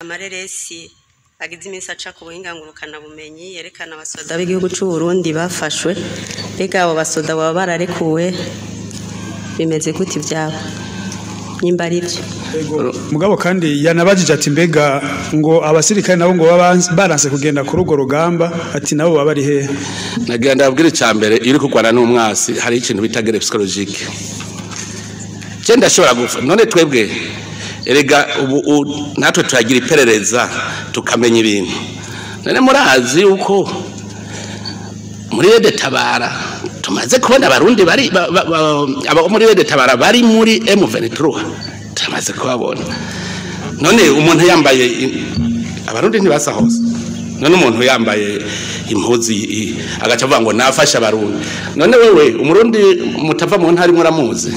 amareresi agize iminsi aca ku buhinga ngurukanabumenyi yerekana abasoda b'igihugu cy'u Burundi bafashwe mbega abo basoda baba bararekuwe bimeze gute ibyabo nimba ari byo mugabo kandi yanabajije ati mbega ngo abasirikare nabo ngo baba baranse kugenda kuri urwo rugamba ati nabo baba bari hehe nagira ndabwira icya mbere iyo uri kurwana n'umwasi hari ikintu bita gere psikologike je ndashobora gupfa none twebwe erega ubu u- natwe turagira iperereza tukamenya ibintu none murazi yuko muri rede tabara tumaze kubona abarundi bari ba- ba- ba- abo muri rede tabara bari muri M23 turamaze kubabona none umuntu yambaye i- abarundi ntibasa hose none umuntu yambaye impuzi i- agaca avuga ngo nafashe abarundi none wewe umurundi mutava mu ntari muramuzi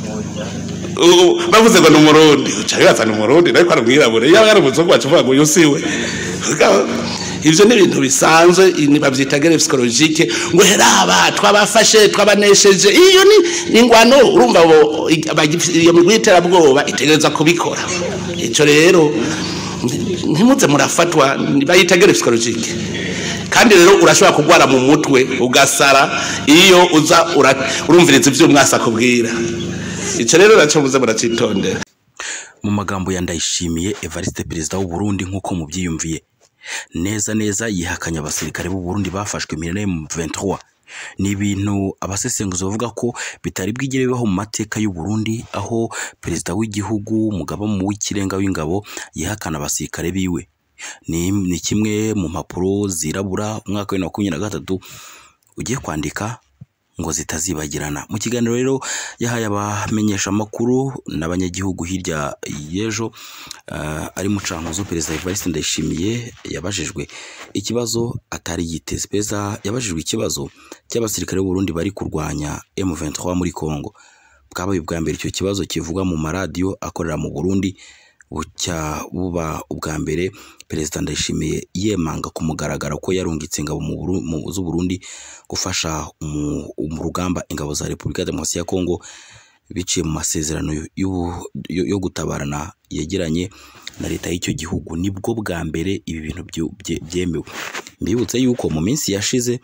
U- bavuze ngo ni umurundi uca wibaza ni umurundi ariko ari umwirabure yaba yari umuzungu wacu uvuga ngo uyu si we Mugabo, ivyo ni ibintu bisanzwe ni bavyita gere psikologike ngo heraba twabafashe twabanesheje iyo ni ni ingwano urumva bo abagif- iyo migwi y'iterabwoba itegereza kubikora ico rero nti- ntimuze murafatwa ni- bayita gere psikologike kandi rero urashobora kugwara mu mutwe ugasara iyo uza ura- urumviriza ivyo umwasi akubwira ico rero naco muze muracitondera mu magambo ya ndayishimiye evariste perezida w'u Burundi nk'uko mubyiyumviye neza neza yihakanye abasirikare b'u Burundi bafashwe imirire mu 23 ni ibintu abasesenguzi bavuga ko bitari bwigere bibaho mu mateka y'u Burundi aho perezida w'igihugu umugaba mu w'ikirenga w'ingabo yihakana abasirikare biwe ni, ni kimwe mu mpapuro zirabura umwaka wa makumyabiri na gatatu ugiye kwandika ngo zitazibagirana mu kiganiro rero yahaye abamenyesha amakuru n'abanyagihugu hirya y'ejo uh, ari mucankuzo perezida Evariste Ndayishimiye yabajijwe ikibazo atari yiteze perezida yabajijwe ikibazo cy'abasirikare b'u Burundi bari kurwanya M23 muri Kongo bwabaye ubwa mbere icyo kibazo kivugwa mu maradiyo akorera mu Burundi bucya buba ubwa mbere perezida ndayishimiye yemanga ku mugaragaro ko yarungitse ingabo mu Buru- mu z'u Burundi gufasha mu mu rugamba ingabo za Repubulika ya Demokarasi ya Kongo biciye mu masezerano y'ubu- yo yo gutabarana yegeranye na leta y'icyo gihugu nibwo bwa mbere ibi bintu byu- bye- byemewe mbibutse yuko mu minsi yashize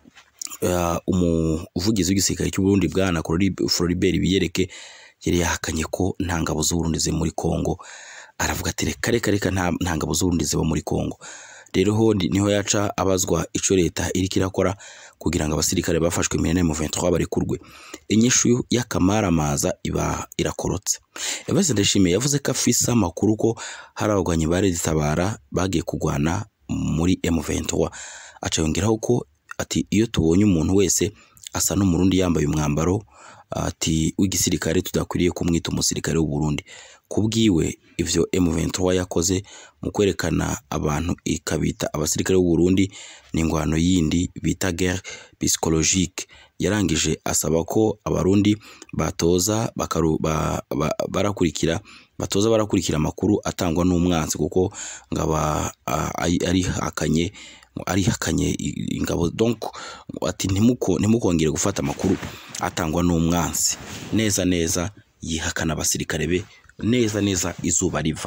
uh, umuvugizi w'igisirikare cy'u Burundi bwana Flori- Floribert Biyereke yari yahakanye ko nta ngabo z'u Burundi ziri muri Kongo aravuga ati reka reka reka nta nta ngabo z'u Burundi ziba muri Kongo rero ho ni- niho yaca abazwa ico leta iriko irakora kugira ngo abasirikare bafashwe imirene mu 23 barekurwe inyishu y'akamaramaza iba irakorotse Evariste Ndayishimiye yavuze ko afise amakuru ko hari abagwanyi ba Red Tabara bagiye kugwana muri M23 aca yongeraho ko ati iyo tubonye umuntu wese asa n'umurundi yambaye umwambaro ati w'igisirikare tudakwiriye kumwita umusirikare w'u Burundi kubwiwe ivyo M23 yakoze mu kwerekana abantu ikabita abasirikare b'u Burundi ni ingwano yindi bita guerre psychologique yarangije asaba ko abarundi batoza bakaru, ba, ba, barakurikira batoza barakurikira amakuru atangwa n'umwanzi kuko ngaba ari hakanye arihakanye i- ingabo donc ati ntimuko ntimukongere gufata amakuru atangwa n'umwansi neza neza yihakana abasirikare be neza neza izuba riva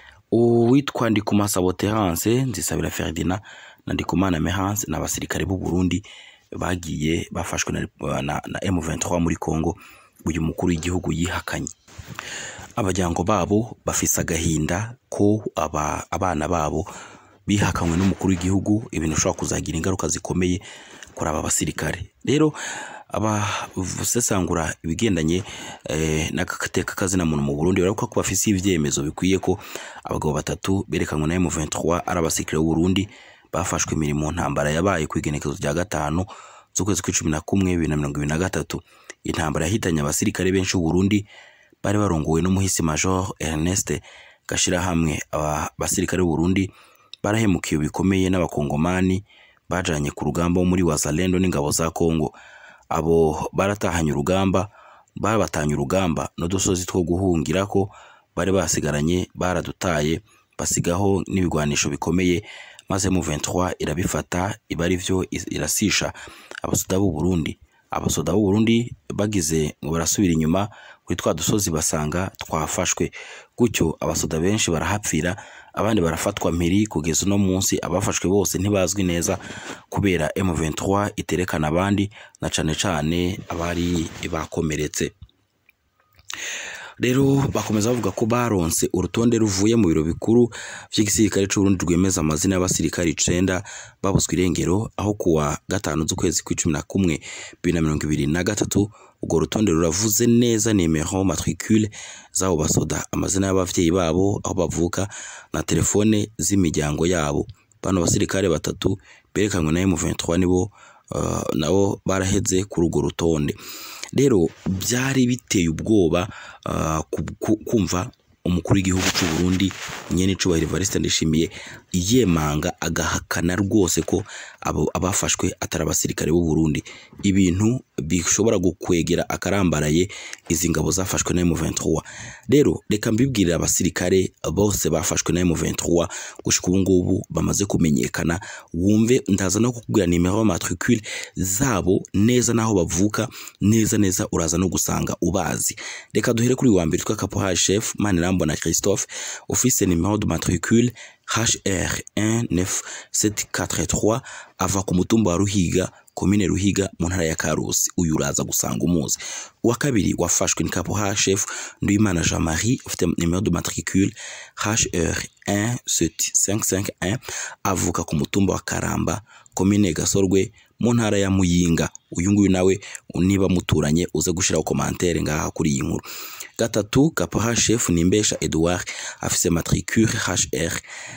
uwitwa Ndikuma Saboterance Nzisabira Ferdinand na Ndikumana Mehanse ni abasirikare b'u Burundi bagiye bafashwe na, na, na M23 muri Congo uyu mukuru w'igihugu yihakanye abajyango babo bafise agahinda ko aba, abana babo bihakanywe n'umukuru w'igihugu ibintu bishobora kuzagira ingaruka zikomeye kuri aba basirikare rero abasesangura ibigendanye eh, n'agateka kazina muntu mu Burundi baravuga ko bafise ivyemezo bikwiye ko abagabo batatu berekanwe na M23 ari abasirikare b'u Burundi bafashwe imirimo ntambara yabaye ku igenekezo rya gatanu z'ukwezi kw'icumi na kumwe bibiri na mirongo ibiri na gatatu intambara yahitanye abasirikare benshi b'u Burundi bari barongowe n'umuhisi Major Ernest Gashirahamwe aba basirikare b'u Burundi barahemukiwe bikomeye n'abakongomani bajanye ku rugamba wo muri Wazalendo n'ingabo za Kongo abo baratahanye urugamba babatanye urugamba n'udusozi two guhungirako bari basigaranye baradutaye basigaho n'ibigwanisho bikomeye maze mu 23 irabifata iba ari vyo is- irasisha abasoda b'u Burundi abasoda b'u Burundi bagize ngo barasubira inyuma kuri twa dusozi basanga twafashwe gutyo abasoda benshi barahapfira abandi barafatwa mpiri kugeza uno munsi abafashwe bose ntibazwi neza kubera M23 iterekana abandi na cane cane abari bakomeretse rero bakomeza bavuga ko baronse urutonde ruvuye mu biro bikuru vy'igisirikare c'Uburundi rwemeza amazina y'abasirikare icenda babuzwe irengero aho kuwa gatanu z'ukwezi kw'icumi na kumwe bibiri na mirongo ibiri na gatatu urwo rutonde ruravuze neza nimero matricule z'abo basoda amazina y'abavyeyi babo aho bavuka na telefone z'imiryango yabo bano basirikare batatu berekanywe na M23 nibo uh, nabo baraheze kuri urwo rutonde rero byari biteye ubwoba uh, ku- ku- kumva umukuru w'igihugu cy'u Burundi nyene cubahiro Evariste Ndishimiye yemanga agahakana rwose ko abo abafashwe atari abasirikare b'u Burundi ibintu bishobora gukwegera akarambaraye izi ngabo zafashwe na M23 rero reka mbibwirire abasirikare bose bafashwe na M23 gushika ubu ngubu bamaze kumenyekana wumve ndaza no kukubwira nimero matricule zabo neza naho bavuka neza neza uraza no gusanga ubazi reka duhere kuri wa mbere twa caporal chef Manirambona Christophe office numéro de matricule HR19743 ava ku mutumba wa Ruhiga komine Ruhiga mu ntara ya Karusi uyu uraza gusanga umuzi uwa kabiri wafashwe ni caporal chef Nduyimana Jean Marie ufite numéro de matricule HR17551 avuka ku mutumba wa Karamba komine Gasorwe mu ntara ya Muyinga uyu nguyu nawe niba muturanye uze gushiraho commentaire ngaha kuri iyi nkuru gatatu caporal chef Nimbesha Edouard afise matricule HR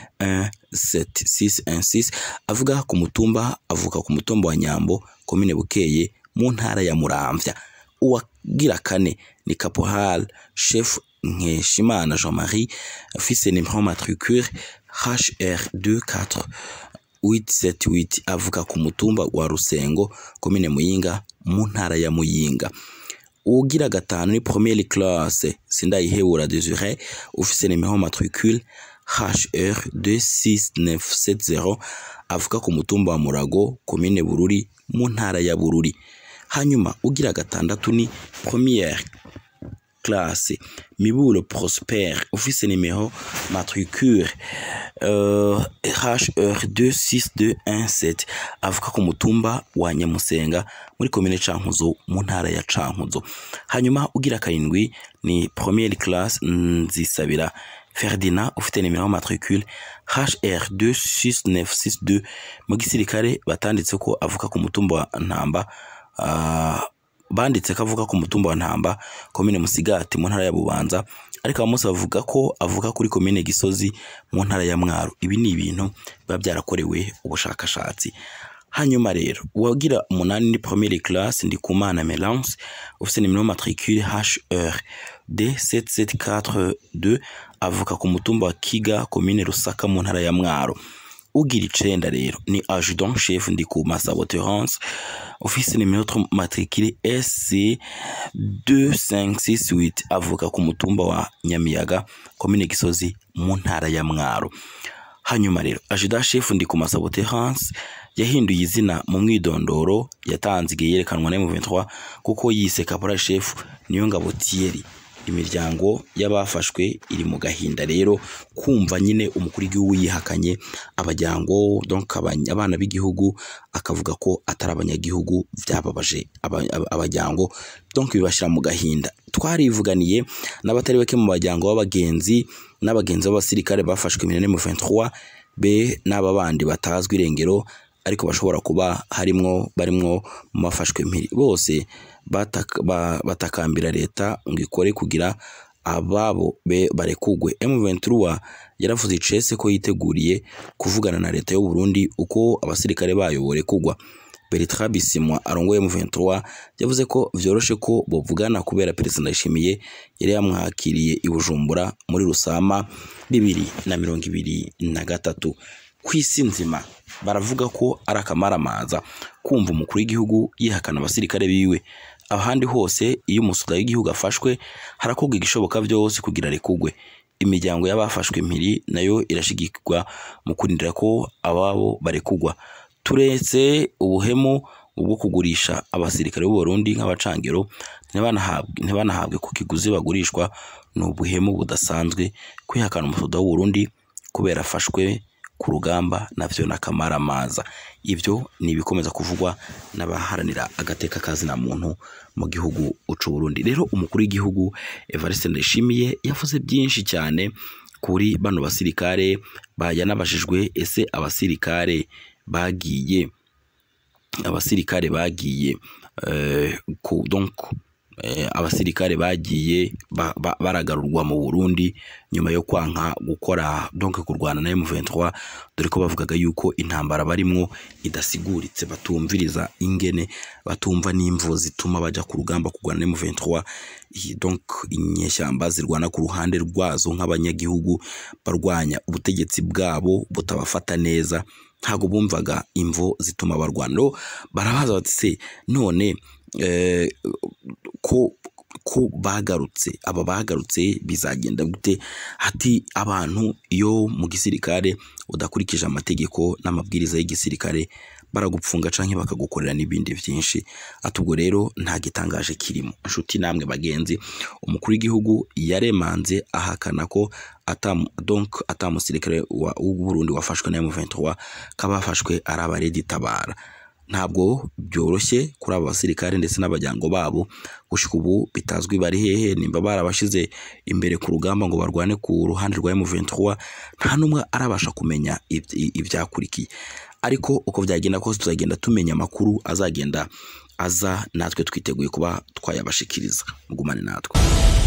17616 avuga ku mutumba avuka ku mutumba wa Nyambo komine Bukeye mu ntara ya Muramvya uwagira kane ni caporal chef Nkeshimana Jean-Marie afise numéro matricule HR24 878 avuka ku mutumba wa Rusengo komine Muyinga mu ntara ya Muyinga ugira gatanu ni première classe Sindayihebura Desire ufise numéro matricule HR 26970 avuka ku mutumba wa Murago komine Bururi mu ntara ya Bururi hanyuma ugira gatandatu ni première classe Mibulo Prosper office numéro matricule euh, HR 26217 avuka ku mutumba wa Nyamusenga muri komine Cankuzo mu ntara ya Cankuzo hanyuma ugira karindwi ni première classe Nzisabira Ferdinand ufite numéro matricule HR 26962 mu gisirikare batanditse ko avuka ku mutumba wa Ntamba uh, banditse ko avuga ku mutumba wa Ntamba komine Musigati mu ntara ya Bubanza ariko abamusi bavuga ko avuga kuri komine Gisozi mu ntara ya Mwaro ibi ni ibintu biba byarakorewe ubushakashatsi hanyuma rero uwagira umunani ni première classe ndi kumana Melance ufite numéro matricule HR D7742 avuka ku mutumba wa Kiga komine Rusaka mu ntara ya Mwaro ugira icenda rero ni adjudant chef ndi ku Masabo Terence office numéro matricule SC 2568 avuka ku mutumba wa Nyamiyaga komine Gisozi mu ntara ya Mwaro hanyuma rero adjudant chef ndi ku Masabo Terence yahinduye izina mu mwidondoro yatanze igihe yerekanwa na M23 kuko yise caporal chef niyo ngabo Thierry imiryango y'abafashwe iri mu gahinda rero kumva nyine umukuru w'igihugu yihakanye abajyango donc abana b'igihugu akavuga ko atari abanyagihugu byababaje abajyango donc bibashyira mu gahinda twarivuganiye n'abatari bake mu bajyango b'abagenzi n'abagenzi b'abasirikare bafashwe iminani mu 23 be n'aba bandi batazwi irengero ariko bashobora kuba harimwo barimwo mu bafashwe mpiri bose batakambira leta ngo ikore kugira ababo be barekugwe M23 yaravuze icese ko yiteguriye kuvugana na leta y'u Burundi uko abasirikare bayo borekugwa Bertrand Bisimwa arongoye M23 yavuze ko vyoroshe ko bovugana kubera Perezida Ndayishimiye yari yamwakiriye i Bujumbura muri Rusama bibiri na mirongo ibiri na gatatu kw'isi nzima baravuga ko ari akamaramaza kumva umukuru w'igihugu yihakana abasirikare biwe ahandi hose iyo umusuda w'igihugu afashwe harakorwa igishoboka byose kugira rekugwe imiryango y'abafashwe mpiri nayo irashigikirwa mu kurindira ko ababo barekugwa turetse ubuhemu bwo kugurisha abasirikare b'u Burundi nk'abacangero ntibanahabwe ku kiguzi bagurishwa ni ubuhemu budasanzwe kwihakana umusuda w'u Burundi kubera afashwe ku rugamba navyo n'akamaramaza ivyo ni ibikomeza kuvugwa n'abaharanira agateka kazina muntu mu gihugu c'u Burundi rero umukuru w'igihugu Evariste Ndayishimiye yavuze byinshi cyane kuri bano basirikare yanabajijwe ese abasirikare bagiye abasirikare bagiye eh, ku donc eh, abasirikare bagiye ba, ba, baragarurwa mu Burundi nyuma yo kwanka gukora donc kurwana na M23 dore ko bavugaga yuko intambara barimwo idasiguritse batumviriza ingene batumva n'imvo zituma baja ku rugamba kurwana na M23 donc inyeshyamba zirwana ku ruhande rwazo nk'abanyagihugu barwanya ubutegetsi bwabo butabafata neza ntabwo bumvaga imvo zituma barwana rero barabaza bati se none eh, ko ko bagarutse aba bagarutse bizagenda gute hati abantu iyo mu gisirikare udakurikije amategeko n'amabwiriza y'igisirikare baragupfunga canke bakagukorera n'ibindi byinshi ati ubwo rero nta gitangaje kirimo inshuti namwe bagenzi umukuru w'igihugu yaremanze ahakana ko atam, donc atamusirikare w'u Burundi wafashwe na M23 kabafashwe ari abaredi tabara ntabwo byoroshye kuri aba basirikare ndetse n'abajyango babo gushika ubu bitazwi bari hehe nimba barabashize imbere ku rugamba ngo barwane ku ruhande rwa M23 nta numwe arabasha kumenya ibyakurikiye ariko uko byagenda kose tuzagenda tumenya amakuru azagenda aza natwe twiteguye kuba twayabashikiriza mugumane natwe